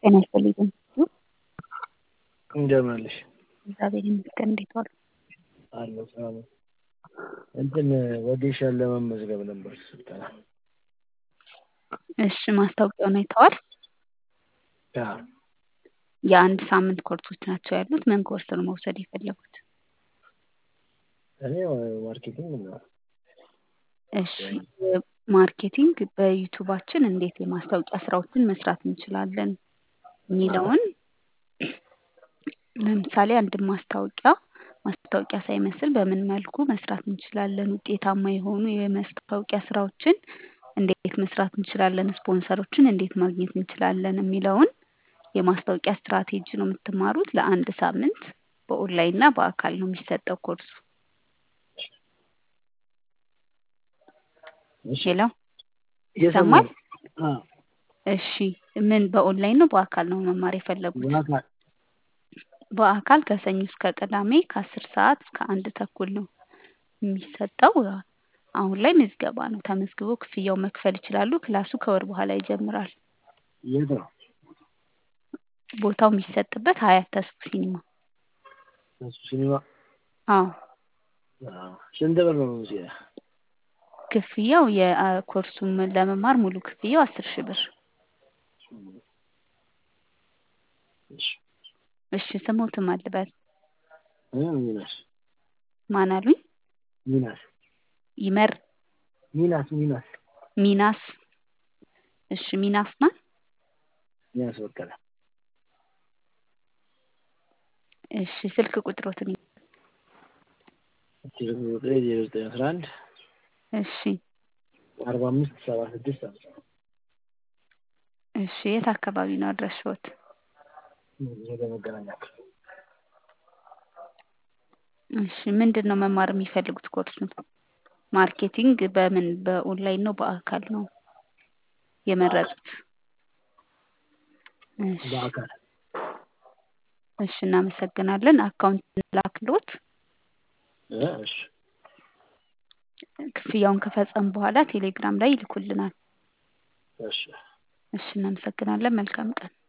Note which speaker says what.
Speaker 1: ጤና ይስጥልኝ።
Speaker 2: እንደምን አለሽ?
Speaker 1: እግዚአብሔር ይመስገን። እንዴት ዋሉ?
Speaker 2: አለሁ ሰላም ነኝ። እንትን ወጌሻን ለመመዝገብ ነበር ስልጠና።
Speaker 1: እሺ ማስታወቂያውን አይተዋል?
Speaker 2: አዎ።
Speaker 1: የአንድ ሳምንት ኮርሶች ናቸው ያሉት። ምን ኮርስ ነው መውሰድ የፈለጉት?
Speaker 2: እኔ ማርኬቲንግ ነው።
Speaker 1: እሺ ማርኬቲንግ በዩቱባችን እንዴት የማስታወቂያ ስራዎችን መስራት እንችላለን የሚለውን ለምሳሌ አንድ ማስታወቂያ ማስታወቂያ ሳይመስል በምን መልኩ መስራት እንችላለን፣ ውጤታማ የሆኑ የማስታወቂያ ስራዎችን እንዴት መስራት እንችላለን፣ ስፖንሰሮችን እንዴት ማግኘት እንችላለን የሚለውን የማስታወቂያ ስትራቴጂ ነው የምትማሩት። ለአንድ ሳምንት በኦንላይን እና በአካል ነው የሚሰጠው ኮርሱ። ሄሎ ይሰማል?
Speaker 2: አዎ፣
Speaker 1: እሺ ምን በኦንላይን ነው በአካል ነው መማር የፈለጉት?
Speaker 2: በአካል
Speaker 1: በአካል ከሰኞ እስከ ቅዳሜ ከአስር ሰዓት እስከ አንድ ተኩል ነው የሚሰጠው። አሁን ላይ ምዝገባ ነው። ተመዝግበው ክፍያው መክፈል ይችላሉ። ክላሱ ከወር በኋላ ይጀምራል።
Speaker 2: የት ነው?
Speaker 1: ቦታው የሚሰጥበት ሀያት ተስፉ ሲኒማ።
Speaker 2: እሱ ሲኒማ።
Speaker 1: አዎ
Speaker 2: አዎ። ስንት ብር ነው ሙዚያ?
Speaker 1: ክፍያው የኮርሱን ለመማር ሙሉ ክፍያው አስር ሺህ ብር።
Speaker 2: እሺ
Speaker 1: እሺ ስሞትም አልበል
Speaker 2: እ ሚናስ
Speaker 1: ማን አሉኝ?
Speaker 2: ሚናስ
Speaker 1: ይመር
Speaker 2: ሚናስ ሚናስ
Speaker 1: ሚናስ። እሺ ሚናስ ማን?
Speaker 2: ሚናስ በቀለ።
Speaker 1: እሺ ስልክ ቁጥሮትን
Speaker 2: ስልክ ቁጥሬ ዜሮ ዘጠኝ አስራ አንድ
Speaker 1: እሺ
Speaker 2: አርባ አምስት ሰባ ስድስት ሃምሳ
Speaker 1: እሺ የት አካባቢ ነው አድራሻዎት?
Speaker 2: ወደ መገናኛ ክፍል
Speaker 1: እሺ ምንድን ነው መማር የሚፈልጉት ኮርሱን? ማርኬቲንግ በምን በኦንላይን ነው በአካል ነው የመረጡት? እሺ
Speaker 2: በአካል
Speaker 1: እሺ እናመሰግናለን። አካውንት ላክሎት
Speaker 2: እ እሺ
Speaker 1: ክፍያውን ከፈጸሙ በኋላ ቴሌግራም ላይ ይልኩልናል።
Speaker 2: እሺ
Speaker 1: እሺ እናመሰግናለን። መልካም ቀን።